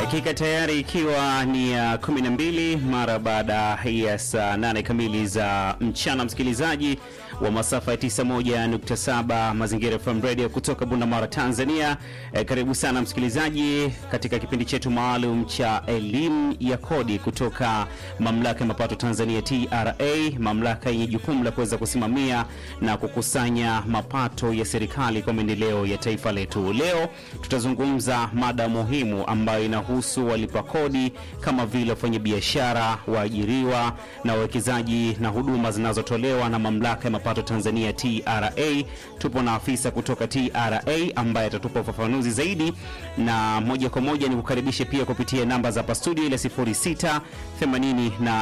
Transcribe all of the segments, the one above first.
Dakika tayari ikiwa ni ya uh, kumi na mbili mara baada ya saa nane kamili za mchana, msikilizaji wa masafa ya 91.7 Mazingira FM Radio kutoka Bunda, Tanzania. E, karibu sana msikilizaji katika kipindi chetu maalum cha elimu ya kodi kutoka mamlaka ya mapato Tanzania TRA, mamlaka yenye jukumu la kuweza kusimamia na kukusanya mapato ya serikali kwa maendeleo ya taifa letu. Leo tutazungumza mada muhimu ambayo inahusu walipa kodi kama vile wafanyabiashara, waajiriwa na wawekezaji na huduma zinazotolewa na mamlaka ya mapato Tanzania TRA. Tupo na afisa kutoka TRA ambaye atatupa ufafanuzi zaidi, na moja kwa moja ni kukaribishe pia kupitia namba za hapa studio ile 06 84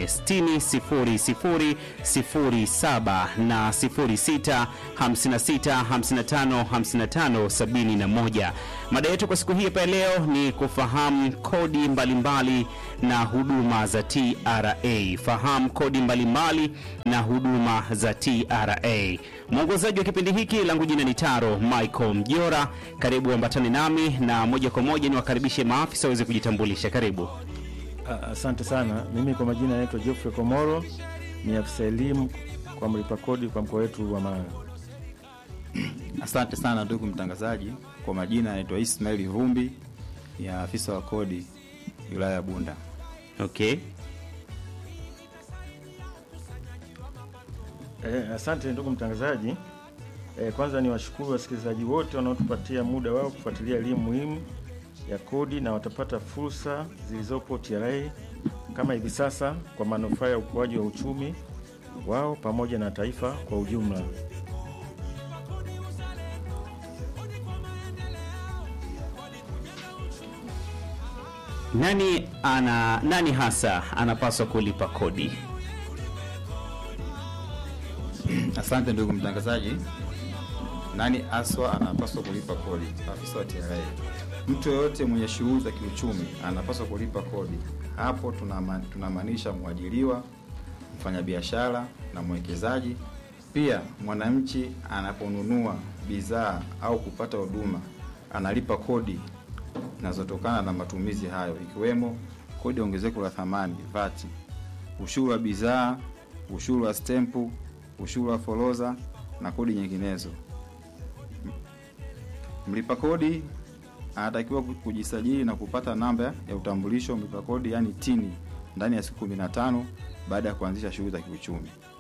60 00 na 06 56 55 55 71. Mada yetu kwa siku hii hapa leo ni kufahamu kodi mbalimbali mbali na huduma za TRA. Fahamu kodi mbalimbali mbali na huduma za TRA. Mwongozaji wa kipindi hiki langu jina ni Taro Michael Mjora. Karibu ambatane nami na moja kwa moja ni wakaribishe maafisa waweze kujitambulisha. Karibu. Asante sana. Mimi kwa majina naitwa Geoffrey Komoro, ni afisa elimu kwa mlipa kodi kwa mkoa wetu wa Mara. Asante sana ndugu mtangazaji. Kwa majina anaitwa Ismail Vumbi, ni afisa wa kodi wilaya ya Bunda. Okay. Eh, asante ndugu mtangazaji. Eh, kwanza ni washukuru wasikilizaji wote wanaotupatia muda wao kufuatilia elimu muhimu ya kodi na watapata fursa zilizopo TRA kama hivi sasa kwa manufaa ya ukuaji wa uchumi wao pamoja na taifa kwa ujumla. Nani ana nani hasa anapaswa kulipa kodi? Asante ndugu mtangazaji. Nani aswa anapaswa kulipa kodi? Afisa wa TRA. Mtu yoyote mwenye shughuli za kiuchumi anapaswa kulipa kodi. Hapo tunamaanisha mwajiriwa, mfanyabiashara na mwekezaji. Pia mwananchi anaponunua bidhaa au kupata huduma analipa kodi zinazotokana na matumizi hayo, ikiwemo kodi ya ongezeko la thamani VAT, ushuru wa bidhaa, ushuru wa stempu, ushuru wa forodha na kodi nyinginezo. Mlipa kodi anatakiwa kujisajili na kupata namba ya utambulisho mlipa kodi, yani tini, ndani ya siku 15 baada ya kuanzisha shughuli za kiuchumi.